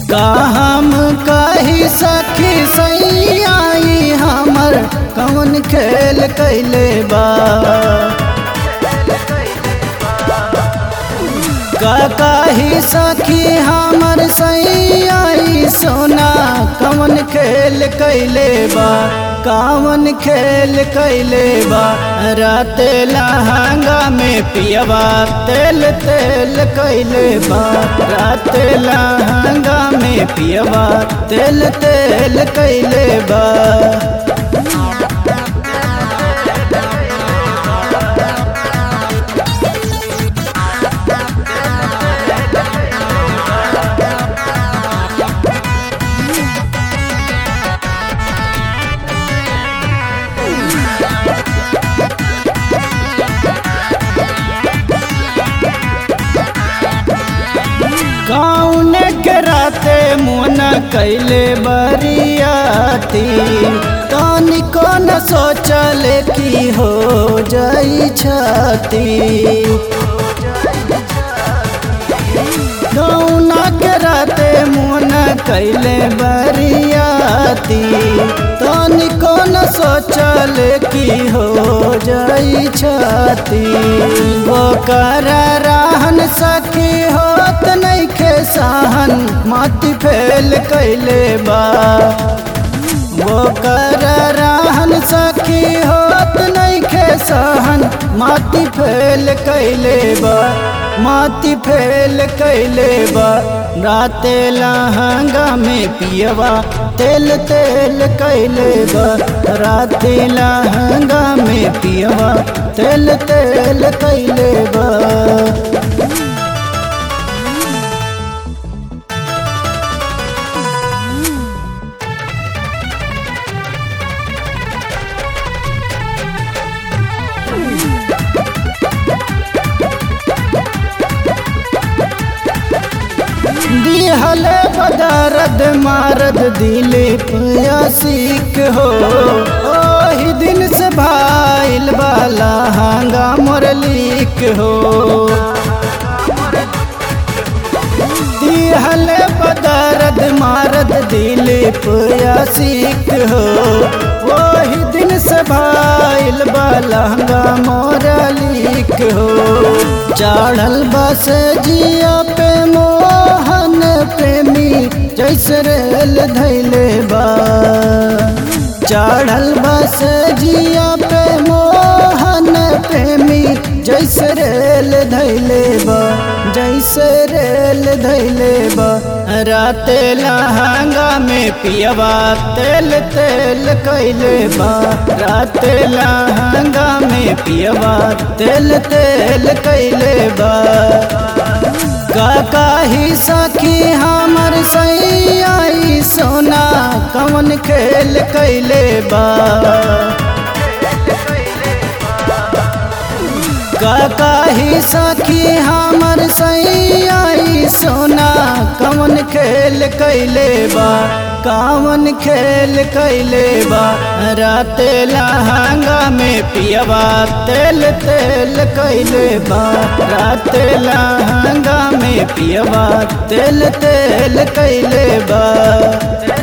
का हम कही सखी सैयाई हमर कौन खेल कैले बा का कही सखी हमर सैयाई सोना कौन खेल कैले बा कावन खेल कैले बा रात लहंगा में पियवा तेल तेल कैले बा रात लहंगा में पियवा तेल तेल कैले बा कौन के राते मुना कैले बरियाती तनी कौन सोचल की हो जाई छाती कौना के राते मुना कैले बरियाती तनी कौन सोचल की हो जाई छाती वो कर रहन सखी होत नहीं खे सहन माटी फेल कैले बा वो कर रहन सखी होत नहीं खे सहन माटी फेल कैले बा माटी फेल कैले बा राते लहंगा में पियवा तेल तेल कैले बा राते लहंगा में पियवा तेल तेल कैले बा दिहले बदरद मारद दिलीप सीख हो ओही दिन से भाईल बाला हांगा मुरलीक हो दिहले बदरद मारद दिलीप सीख हो ओही दिन से भाईल बाला हांगा मुरलीक हो चढ़ल बस जिया पे मोहन प्रेमी जैसे रेल धैले बा चढ़ल बस जिया पे मोहन प्रेमी जैसे रेल धैले बा जैसे रेल धैले बा रात लहंगा में पियवा तेल तेल कैले बा रात लहंगा में पियवा तेल तेल कैले बा काका ही सखी हमर सैयाई सोना कौन खेल कैले बा काका ही सखी हमर सैयाई सोना कौन खेल कैले बा कावन खेल कैले बा रात लहंगा में पियवा तेल तेल कैले बा रात लहंगा में पियवा तेल तेल कैले बा